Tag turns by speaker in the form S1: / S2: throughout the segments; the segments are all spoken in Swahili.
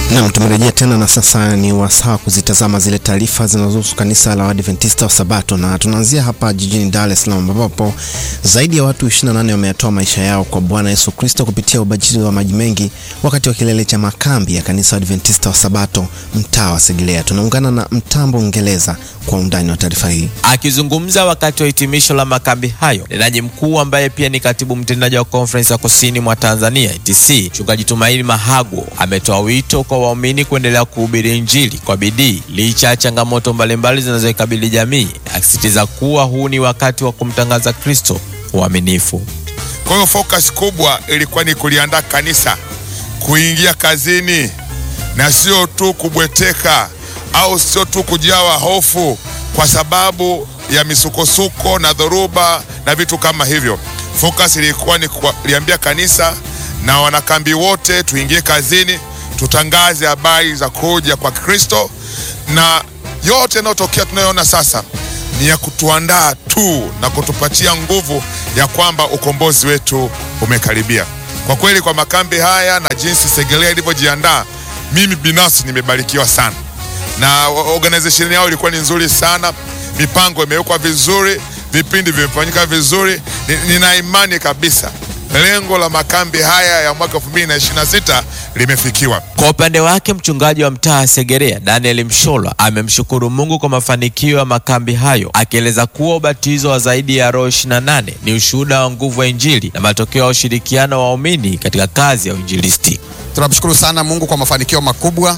S1: Nam, tumerejea tena na sasa ni wasaa kuzitazama zile taarifa zinazohusu kanisa la Waadventista wa Sabato, na tunaanzia hapa jijini Dar es Salaam ambapo zaidi ya watu 28 wameyatoa maisha yao kwa Bwana Yesu Kristo kupitia ubatizo wa maji mengi wakati wa kilele cha makambi ya kanisa Waadventista wa Sabato mtaa wa Segelea. Tunaungana na Mtambo Ngeleza kwa undani wa taarifa hii.
S2: Akizungumza wakati wa hitimisho la makambi hayo, mtendaji mkuu ambaye pia ni katibu mtendaji wa Conference ya Kusini mwa Tanzania ETC, Mchungaji Tumaini Mahagwo ametoa wito kwa waumini kuendelea kuhubiri Injili kwa bidii licha ya changamoto mbalimbali zinazoikabili jamii, akisisitiza kuwa huu ni wakati wa kumtangaza Kristo uaminifu.
S3: Kwa hiyo focus kubwa ilikuwa ni kuliandaa kanisa kuingia kazini na sio tu kubweteka au sio tu kujawa hofu kwa sababu ya misukosuko na dhoruba na vitu kama hivyo. Focus ilikuwa ni kuliambia kanisa na wanakambi wote tuingie kazini, tutangaze habari za kuja kwa Kristo, na yote yanayotokea tunayoona sasa ni ya kutuandaa tu na kutupatia nguvu ya kwamba ukombozi wetu umekaribia. Kwa kweli, kwa makambi haya na jinsi Segelea ilivyojiandaa, mimi binafsi nimebarikiwa sana, na organization yao ilikuwa ni nzuri sana, mipango imewekwa vizuri, vipindi vimefanyika vizuri. Nina imani kabisa lengo la makambi haya ya mwaka 2026 limefikiwa.
S2: Kwa upande wake mchungaji wa mtaa Segerea Daniel Msholwa amemshukuru Mungu kwa mafanikio ya makambi hayo, akieleza kuwa ubatizo wa zaidi ya roho 28 ni ushuhuda wa nguvu ya Injili na matokeo ya ushirikiano wa waumini katika kazi ya uinjilisti.
S4: Tunamshukuru sana Mungu kwa mafanikio makubwa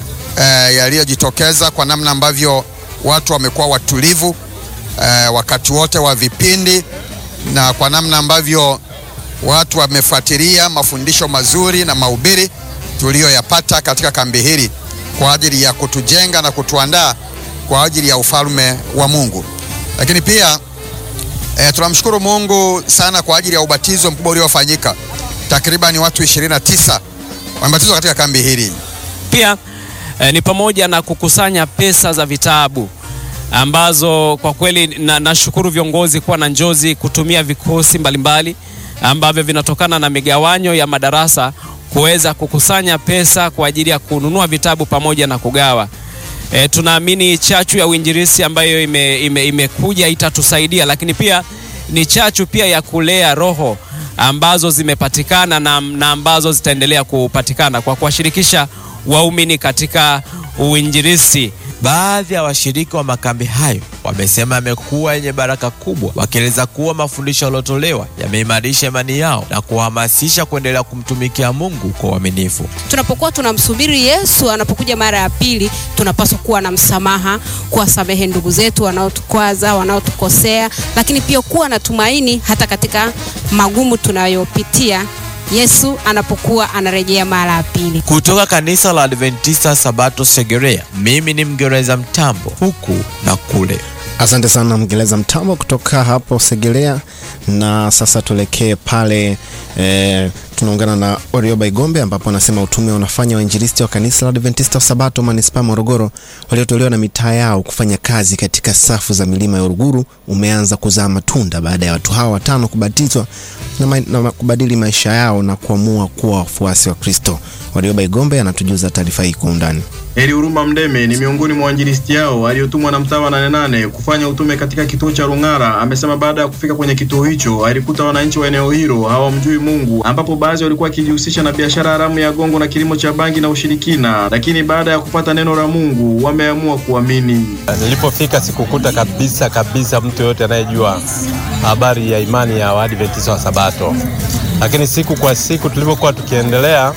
S4: eh, yaliyojitokeza kwa namna ambavyo watu wamekuwa watulivu eh, wakati wote wa vipindi na kwa namna ambavyo watu wamefuatilia mafundisho mazuri na mahubiri tuliyoyapata katika kambi hili kwa ajili ya kutujenga na kutuandaa kwa ajili ya ufalme wa Mungu. Lakini pia e, tunamshukuru Mungu sana kwa ajili ya ubatizo mkubwa uliofanyika. Takriban watu 29 wamebatizwa katika kambi hili.
S5: Pia e, ni pamoja na kukusanya pesa za vitabu ambazo kwa kweli nashukuru na viongozi kuwa na njozi kutumia vikosi mbalimbali ambavyo vinatokana na migawanyo ya madarasa kuweza kukusanya pesa kwa ajili ya kununua vitabu pamoja na kugawa. E, tunaamini chachu ya uinjilisti ambayo ime, ime, imekuja itatusaidia, lakini pia ni chachu pia ya kulea roho ambazo zimepatikana na, na ambazo zitaendelea kupatikana kwa kuwashirikisha waumini katika uinjilisti.
S2: Baadhi ya washiriki wa makambi hayo wamesema yamekuwa yenye baraka kubwa, wakieleza kuwa mafundisho yaliyotolewa yameimarisha imani yao na kuhamasisha kuendelea kumtumikia Mungu kwa uaminifu.
S6: Tunapokuwa tunamsubiri Yesu anapokuja mara ya pili, tunapaswa kuwa na msamaha, kuwasamehe ndugu zetu wanaotukwaza, wanaotukosea, lakini pia kuwa na tumaini hata katika magumu tunayopitia Yesu anapokuwa anarejea mara ya pili.
S2: Kutoka kanisa la Adventista Sabato Segerea, mimi ni Mgereza Mtambo, huku na kule.
S1: Asante sana Mgereza Mtambo kutoka hapo Segerea. Na sasa tuelekee pale e, tunaungana na Orioba Igombe ambapo anasema utume unafanya wainjilisti wa kanisa la Adventista wa Sabato manispaa Morogoro waliotolewa na mitaa yao kufanya kazi katika safu za milima ya Uruguru umeanza kuzaa matunda baada ya watu hawa watano kubatizwa na, ma na kubadili maisha yao na kuamua kuwa wafuasi wa Kristo. Warioba Igombe anatujuza taarifa hii kwa undani.
S7: Heri Huruma Mdeme ni miongoni mwa wainjilisti hao aliyotumwa na mtaa wa Nane Nane kufanya utume katika kituo cha Rung'ara. Amesema baada ya kufika kwenye kituo hicho alikuta wananchi wa eneo hilo hawamjui Mungu, ambapo baadhi walikuwa wakijihusisha na biashara haramu ya gongo na kilimo cha bangi na ushirikina, lakini baada ya kupata neno la Mungu wameamua kuamini.
S8: Nilipofika sikukuta kabisa kabisa mtu yoyote anayejua habari ya imani ya Waadventista wa Sabato, lakini siku kwa siku tulivyokuwa tukiendelea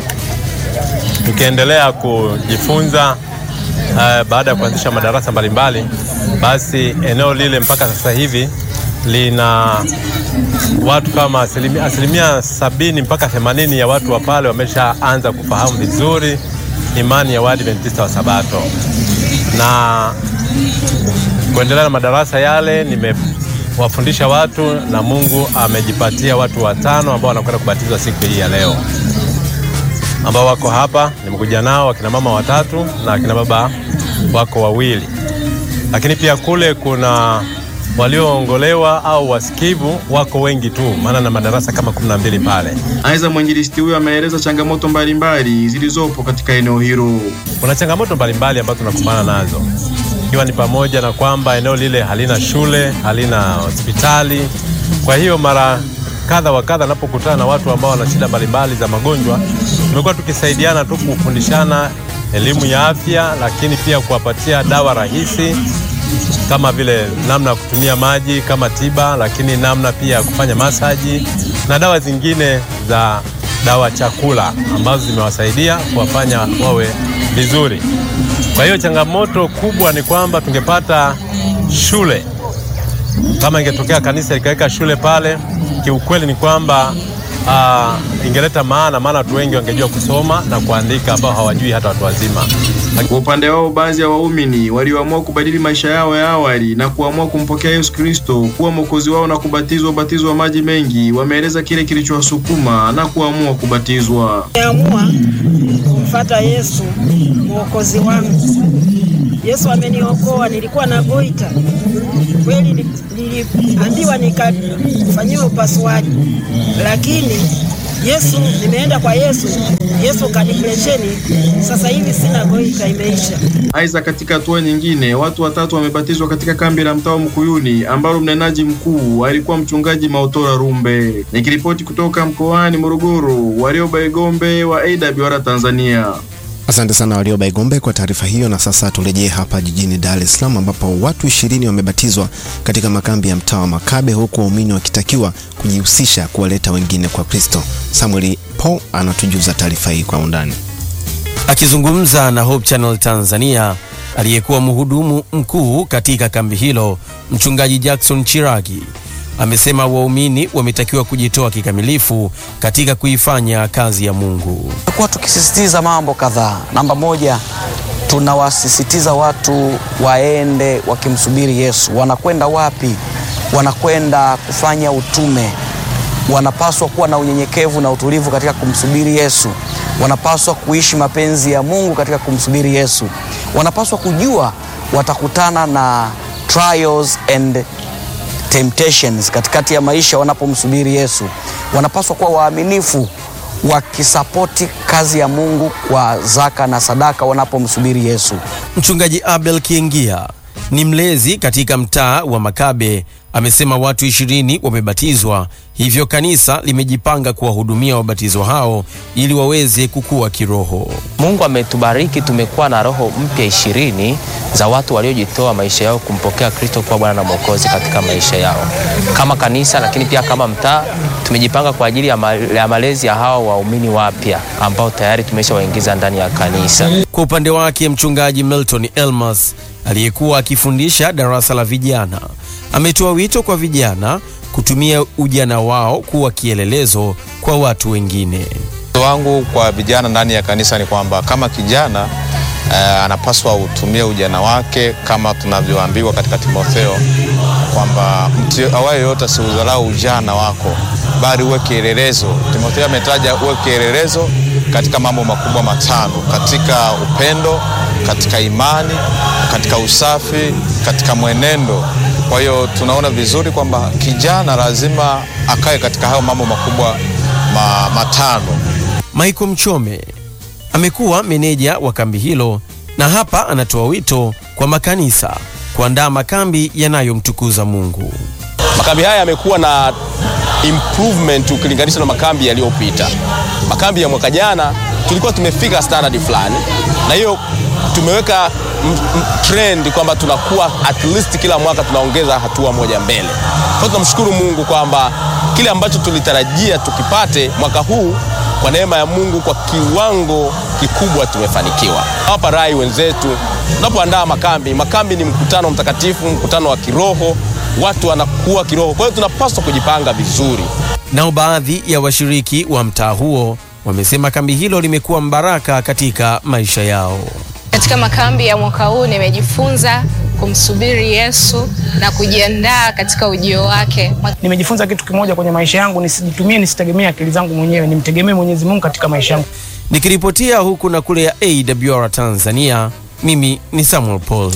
S8: tukiendelea kujifunza uh, baada ya kuanzisha madarasa mbalimbali, basi eneo lile mpaka sasa hivi lina watu kama asilimia, asilimia sabini mpaka themanini ya watu wa pale wameshaanza kufahamu vizuri imani ya Waadventista wa Sabato, na kuendelea na madarasa yale nimewafundisha watu na Mungu amejipatia watu watano ambao wanakwenda kubatizwa siku hii ya leo ambao wako hapa. Nimekuja nao akina mama watatu na akina baba wako wawili, lakini pia kule kuna walioongolewa au wasikivu wako wengi tu, maana na madarasa kama kumi na mbili pale.
S7: Aidha, mwinjilisti huyo ameeleza changamoto mbalimbali zilizopo katika eneo hilo.
S8: Kuna changamoto mbalimbali ambazo tunakumbana nazo, ikiwa ni pamoja na kwamba eneo lile halina shule, halina hospitali. Kwa hiyo mara kadha wa kadha napokutana na watu ambao wana shida mbalimbali za magonjwa, tumekuwa tukisaidiana tu kufundishana elimu ya afya, lakini pia kuwapatia dawa rahisi kama vile namna ya kutumia maji kama tiba, lakini namna pia ya kufanya masaji na dawa zingine za dawa chakula ambazo zimewasaidia kuwafanya wawe vizuri. Kwa hiyo changamoto kubwa ni kwamba tungepata shule, kama ingetokea kanisa likaweka shule pale, kiukweli ni kwamba uh, ingeleta maana, maana watu wengi wangejua kusoma na kuandika ambao hawajui hata watu wazima.
S7: Kwa upande wao, baadhi ya waumini walioamua kubadili maisha yao ya awali na kuamua kumpokea Yesu Kristo kuwa mwokozi wao na kubatizwa ubatizo wa maji mengi, wameeleza kile kilichowasukuma na kuamua kubatizwa.
S9: Nimeamua kumfata Yesu mwokozi wangu. Yesu ameniokoa, nilikuwa na goita kweli, ni- niliambiwa nikafanyiwa upasuaji, lakini Yesu, nimeenda kwa Yesu, Yesu kanipresheni, sasa hivi sina goita, imeisha.
S7: Aidha, katika hatua nyingine, watu watatu wamebatizwa katika kambi la mtaa wa Mkuyuni ambalo mnenaji mkuu alikuwa mchungaji Maotora Rumbe. Nikiripoti kutoka mkoani Morogoro, Warioba Igombe wa AWR Tanzania.
S1: Asante sana Warioba Igombe kwa taarifa hiyo. Na sasa turejee hapa jijini Dar es Salaam ambapo watu ishirini wamebatizwa katika makambi ya mtaa wa Makabe, huku waumini wakitakiwa kujihusisha kuwaleta wengine kwa Kristo. Samuel Paul anatujuza taarifa hii kwa undani.
S10: Akizungumza na Hope Channel Tanzania, aliyekuwa mhudumu mkuu katika kambi hilo, mchungaji Jackson Chiragi amesema waumini wametakiwa kujitoa kikamilifu katika kuifanya kazi ya Mungu.
S11: Tumekuwa tukisisitiza mambo kadhaa. Namba moja, tunawasisitiza watu waende wakimsubiri Yesu. Wanakwenda wapi? Wanakwenda kufanya utume. Wanapaswa kuwa na unyenyekevu na utulivu katika kumsubiri Yesu. Wanapaswa kuishi mapenzi ya Mungu katika kumsubiri Yesu. Wanapaswa kujua watakutana na trials and temptations katikati ya maisha wanapomsubiri Yesu. Wanapaswa kuwa waaminifu wakisapoti kazi ya Mungu kwa zaka na sadaka wanapomsubiri Yesu.
S10: Mchungaji Abel Kiengia ni mlezi katika mtaa wa Makabe, amesema watu ishirini wamebatizwa, hivyo kanisa limejipanga kuwahudumia wabatizwa hao ili waweze kukua kiroho.
S12: Mungu ametubariki, tumekuwa na roho mpya ishirini za watu waliojitoa maisha yao kumpokea Kristo kuwa Bwana na Mwokozi katika maisha yao. Kama kanisa, lakini pia kama mtaa, tumejipanga kwa ajili ya, ma ya malezi ya hawa waumini wapya ambao tayari tumeshawaingiza ndani ya kanisa.
S10: Kwa upande wake mchungaji Milton Elmas aliyekuwa akifundisha darasa la vijana ametoa wito kwa vijana kutumia ujana wao kuwa kielelezo kwa watu wengine.
S13: Wito wangu kwa vijana ndani ya kanisa ni kwamba kama kijana eh, anapaswa utumie ujana wake kama tunavyoambiwa katika Timotheo kwamba mtu awaye yoyote asiudharau ujana wako, bali uwe kielelezo. Timotheo ametaja uwe kielelezo katika mambo makubwa matano: katika upendo, katika imani, katika usafi, katika mwenendo. Kwa hiyo tunaona vizuri kwamba kijana lazima akae katika hayo mambo makubwa ma, matano.
S10: Michael Mchome amekuwa meneja wa kambi hilo na hapa anatoa wito kwa makanisa kuandaa makambi yanayomtukuza Mungu.
S14: Makambi haya yamekuwa na improvement ukilinganisha na makambi yaliyopita. Makambi ya mwaka jana tulikuwa tumefika standard fulani, na hiyo tumeweka m- m- trend kwamba tunakuwa at least kila mwaka tunaongeza hatua moja mbele. Kwa hiyo tunamshukuru Mungu kwamba kile ambacho tulitarajia tukipate mwaka huu kwa neema ya Mungu kwa kiwango kikubwa tumefanikiwa. Hapa rai wenzetu, tunapoandaa makambi, makambi ni mkutano mtakatifu, mkutano wa kiroho, watu wanakuwa kiroho. Kwa hiyo tunapaswa kujipanga vizuri.
S10: Nao baadhi ya washiriki wa mtaa huo wamesema kambi hilo limekuwa mbaraka katika maisha yao.
S15: Katika makambi ya mwaka huu nimejifunza kumsubiri Yesu na kujiandaa katika ujio wake.
S16: Nimejifunza kitu kimoja kwenye maisha yangu, nisijitumie, nisitegemee akili zangu mwenyewe, nimtegemee Mwenyezi Mungu katika maisha yangu.
S10: Nikiripotia huku na kule ya AWR Tanzania, mimi ni Samuel Paul.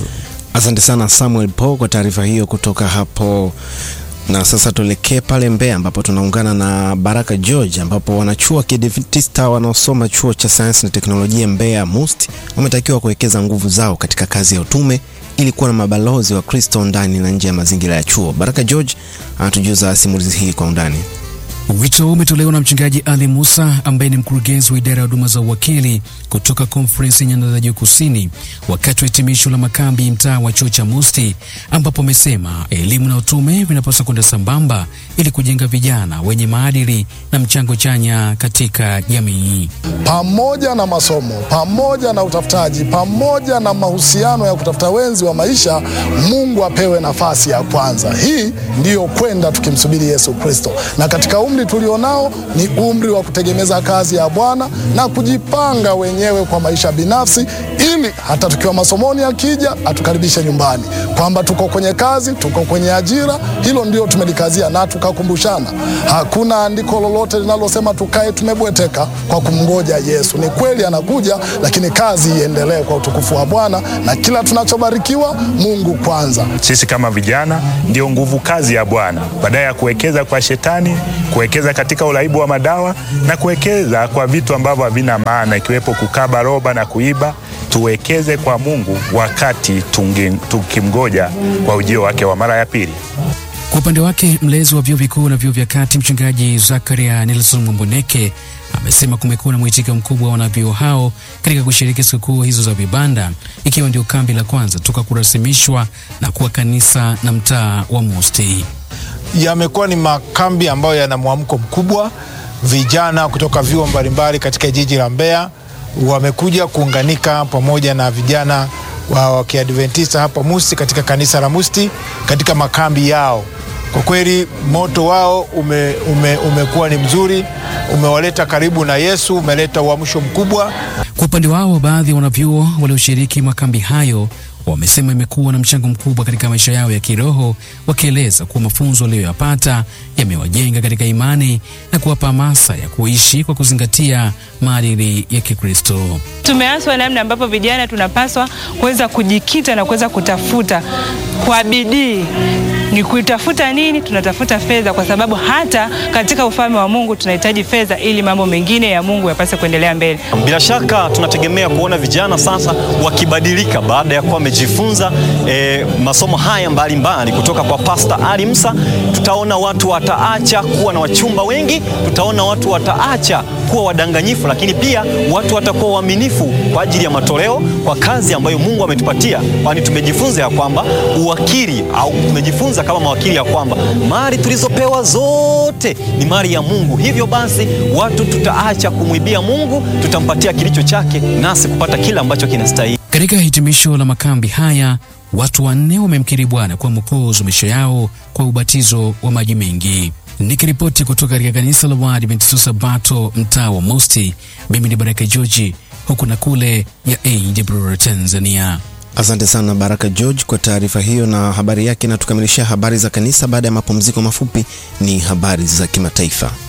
S1: Asante sana Samuel Paul kwa taarifa hiyo kutoka hapo. Na sasa tuelekee pale Mbeya ambapo tunaungana na Baraka George ambapo wanachuo wa Kiadventista wanaosoma chuo cha sayansi na teknolojia Mbeya MUST wametakiwa kuwekeza nguvu zao katika kazi ya utume ili kuwa na mabalozi wa Kristo ndani na nje ya mazingira ya chuo. Baraka George anatujuza simulizi hii kwa undani.
S17: Wito huu umetolewa na mchungaji Ali Musa ambaye ni mkurugenzi wa idara ya huduma za uwakili kutoka Conference ya Nyanda za Juu Kusini wakati wa hitimisho la makambi mtaa wa chuo cha Musti, ambapo amesema elimu na utume vinapaswa kwenda sambamba ili kujenga vijana wenye maadili na mchango chanya katika jamii.
S18: pamoja na masomo, pamoja na utafutaji, pamoja na mahusiano ya kutafuta wenzi wa maisha, Mungu apewe nafasi ya kwanza. Hii ndiyo kwenda tukimsubiri Yesu Kristo, na katika umri tulionao ni umri wa kutegemeza kazi ya Bwana na kujipanga wenyewe kwa maisha binafsi, ili hata tukiwa masomoni akija atukaribishe nyumbani, kwamba tuko kwenye kazi, tuko kwenye ajira. Hilo ndio tumelikazia na tukakumbushana. Hakuna andiko lolote linalosema tukae tumebweteka kwa kumngoja Yesu. Ni kweli anakuja, lakini kazi iendelee kwa utukufu wa Bwana, na kila tunachobarikiwa Mungu kwanza.
S19: Sisi kama vijana ndio nguvu kazi ya Bwana, badala ya kuwekeza kwa shetani, kuwekeza katika uraibu wa madawa na kuwekeza kwa vitu ambavyo havina maana, ikiwepo kukaba roba na kuiba. Tuwekeze kwa Mungu wakati tungi- tukimgoja kwa ujio wake wa mara ya pili.
S17: Kwa upande wake mlezi wa vyuo vikuu na vyuo vya kati mchungaji Zakaria Nelson Mwamboneke amesema kumekuwa na mwitikio mkubwa wa wanavyuo hao katika kushiriki sikukuu hizo za vibanda, ikiwa ndio kambi la kwanza toka kurasimishwa na kuwa kanisa na mtaa wa Mosti.
S20: yamekuwa ni makambi ambayo yana mwamko mkubwa. Vijana kutoka vyuo mbalimbali katika jiji la Mbeya wamekuja kuunganika pamoja na vijana wa wa Kiadventista hapa Musti katika kanisa la Musti katika makambi yao. Kwa kweli moto wao ume, ume, umekuwa ni mzuri, umewaleta karibu na Yesu, umeleta uamsho mkubwa.
S17: Kwa upande wao, baadhi ya wanavyuo walioshiriki makambi hayo wamesema imekuwa na mchango mkubwa katika maisha yao ya kiroho, wakieleza kuwa mafunzo waliyoyapata yamewajenga katika imani na kuwapa hamasa ya kuishi kwa kuzingatia maadili ya Kikristo.
S21: Tumeaswa namna ambapo vijana tunapaswa kuweza kujikita na kuweza kutafuta kwa bidii. Ni kuitafuta nini? Tunatafuta fedha, kwa sababu hata katika ufalme wa Mungu tunahitaji fedha ili mambo mengine ya Mungu yapase kuendelea mbele.
S22: Bila shaka tunategemea kuona vijana sasa wakibadilika baada ya kuwa wamejifunza eh, masomo haya mbalimbali kutoka kwa Pastor Ali Musa. Tutaona watu wataacha kuwa na wachumba wengi, tutaona watu wataacha kuwa wadanganyifu, lakini pia watu watakuwa waaminifu kwa ajili ya matoleo kwa kazi ambayo Mungu ametupatia, kwani tumejifunza ya kwamba uwakili au tumejifunza kama mawakili ya kwamba mali tulizopewa zote ni mali ya Mungu. Hivyo basi watu tutaacha kumwibia Mungu, tutampatia kilicho chake, nasi kupata kile ambacho kinastahili.
S17: Katika hitimisho la makambi haya, watu wanne wamemkiri Bwana kuwa mwokozi wa maisha yao kwa ubatizo wa maji mengi. Nikiripoti kutoka katika kanisa la Waadventista Sabato mtaa wa Mosti, mimi ni Baraka George, huku na kule ya AWR Tanzania.
S1: Asante sana Baraka George kwa taarifa hiyo na habari yake, na tukamilishia habari za kanisa. Baada ya mapumziko mafupi, ni habari za kimataifa.